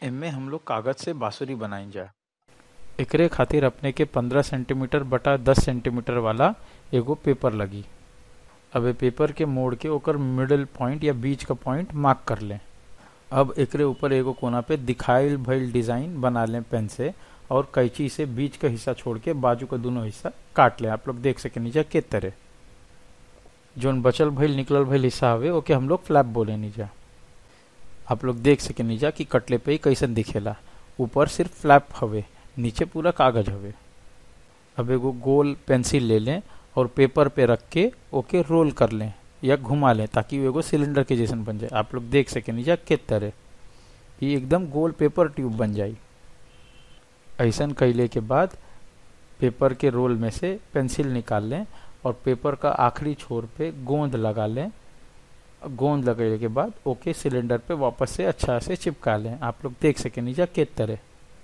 एमे हम लोग कागज से बांसुरी बनाई जा एकरे खातिर अपने के 15 सेंटीमीटर बटा 10 सेंटीमीटर वाला एगो पेपर लगी अब ए पेपर के मोड़ के ओकर मिडिल पॉइंट या बीच का पॉइंट मार्क कर लें अब एकरे ऊपर एगो कोना पे दिखाइल भइल डिजाइन बना लें पेन से और कैंची से बीच का हिस्सा छोड़ के बाजू का दोनों हिस्सा काट लें आप लोग देख सके नीचे के तरह जोन बचल भइल निकलल भइल हिस्सा हवे ओके हम लोग फ्लैप बोले नीचा आप लोग देख सके नीचा कि कटले पे ही कैसन दिखेला ऊपर सिर्फ फ्लैप हवे नीचे पूरा कागज हवे अब एगो गोल पेंसिल ले लें और पेपर पे रख के ओके रोल कर लें या घुमा लें ताकि वो एगो सिलेंडर के जैसन बन जाए आप लोग देख सके नीचा के तरह ये एकदम गोल पेपर ट्यूब बन जाए ऐसन कैले के बाद पेपर के रोल में से पेंसिल निकाल लें और पेपर का आखिरी छोर पे गोंद लगा लें गोंद लगाने के बाद ओके सिलेंडर पे वापस से अच्छा से चिपका लें आप लोग देख सके नीचा के तरह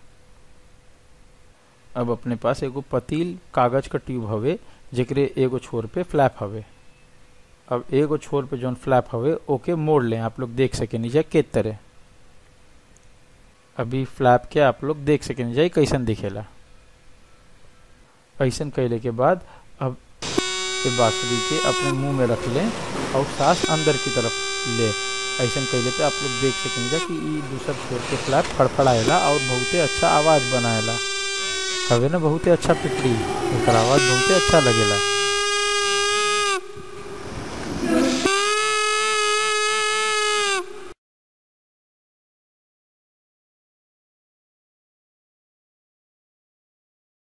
अब अपने पास एगो पतील कागज का ट्यूब हवे जेकरे एगो छोर पे फ्लैप हवे अब एगो छोर पे जोन फ्लैप हवे ओके मोड़ लें आप लोग देख सके नीचे के तरह अभी फ्लैप के आप लोग देख सके नीचे कैसन दिखेला ऐसन कैले के बाद अब ये बांसुरी के अपने मुंह में रख लें और सांस अंदर की तरफ ले ऐसन कैले पे आप लोग देख सकेंगे कि ये दूसर छोर के फ्लैप फड़फड़ाएला और बहुते अच्छा आवाज बनाएला हवे ना बहुते अच्छा पिटली एकर आवाज बहुते अच्छा लगेला